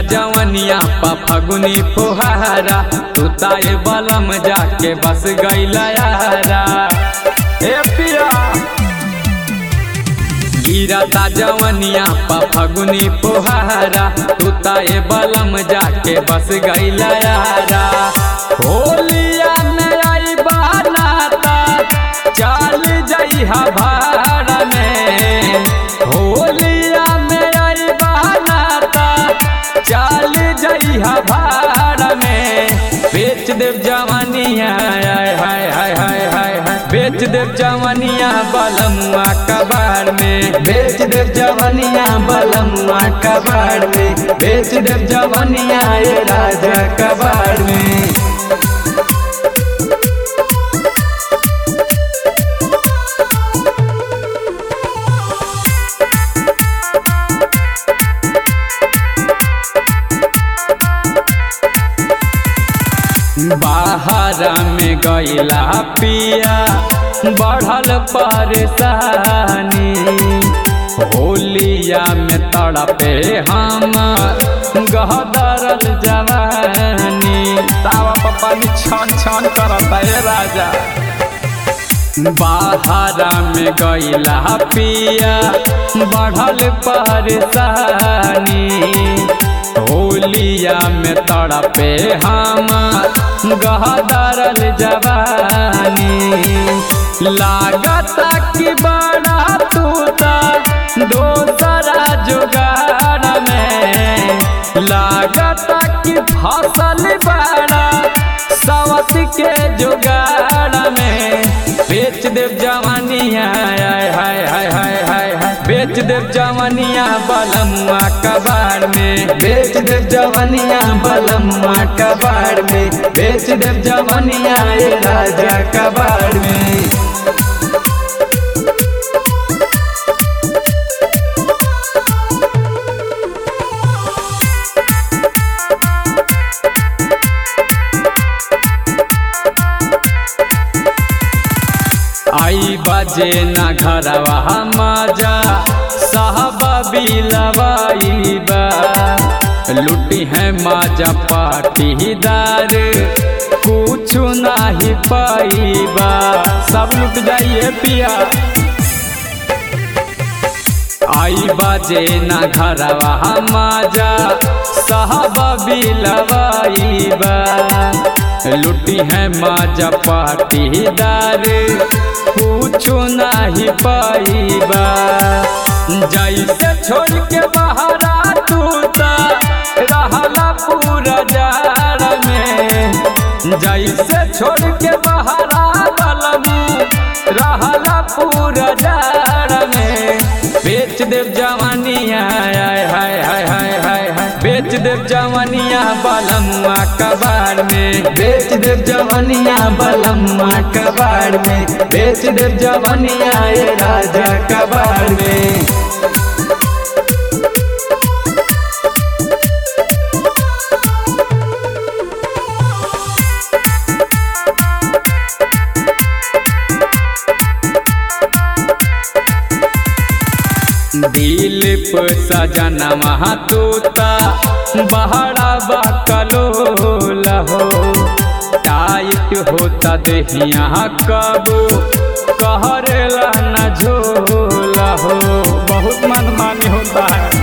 जवनिया पा फगुनी फुहारा तू ताए बलम जाके बस गईला यारा ए पिया गिरता जवनिया पा फगुनी फुहारा तू ताए बलम जाके बस गईला यारा होलिया में आई बनाता चल जइहा भाड़ा में होलिया में आई बनाता चल जइहा भाड़ा में बेच देव जवानिया हाय हाय हाय हाय हाय हाय बेच देव जवानिया बलमुआ कबाड़ में बेच देव जवनिया बलमुआ कबाड़ में बेच देव जवनिया ये राजा कबाड़ में बाहर में गईला पिया बढ़ल परेशानी होलिया में तड़पे हम गहदरल जवानी तावा पप्पा छन छन करता है राजा बाहर में गईला पिया बढ़ल परेशानी होलिया में तड़पे हम गहदरल जवानी लागता कि बड़ा तूता दोसरा जुगाड़ में लागता कि फसल बड़ा सवत के जुगाड़ में बेच देव जवानिया हाय हाय हाय हाय हाय हाय बेच देव जवानिया बलमुआ कबाड़ में बेच देव जवनिया बलमुआ कबाड़ में बेच देव जवनिया ये राजा कबाड़ में आई बजे ना घरवा मजा साहब बिलवाईबा लुटी है माजा पाटीदार कुछ नाही पाईबा सब लुट जाइए पिया आई बजे ना घरवा मजा साहब बिलवाईबा लुटी है माजा पाटीदार कुछ नाही पाईबा जैसे छोड़ के बहरा तूता रहला पूरा जाड़ में जैसे छोड़ के बहरा बलमू रहला पूरा जाड़ में बेच देव जवानिया हाय हाय हाय हाय हाय हाय बेच देव जवानिया बलमुआ कबाड़ में बेच देव जवनिया बलमुआ कबाड़ में बेच देव जवनिया ये राजा कबाड़ में दिलीप सजन महातूता बहरा बकलोला हो टाइट होता देहिया कब कहरेला न झोला हो बहुत मनमानी होता है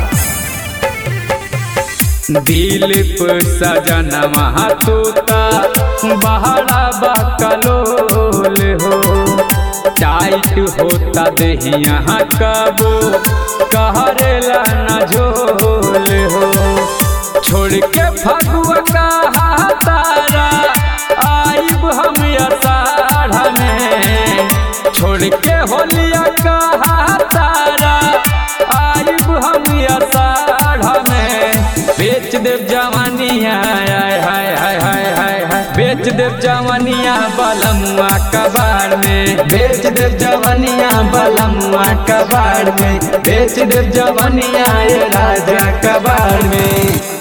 दिलीप सजन महातूता बहरा बकलोल हो टाइट होता देहिया कब कहरेला न झोल हो छोड़ के फगुआ कहा तारा आइब हम अषाढ़ में छोड़ के होलिया कहा तारा आइब हम अषाढ़ में बेच देव जवानिया हाय हाय हाय हाय हाय हाय बेच देव जवानिया बलमुआ कबाड़ में बेच देव जवनिया बलमुआ कबाड़ में बेच देव जवनिया ये राजा कबाड़ में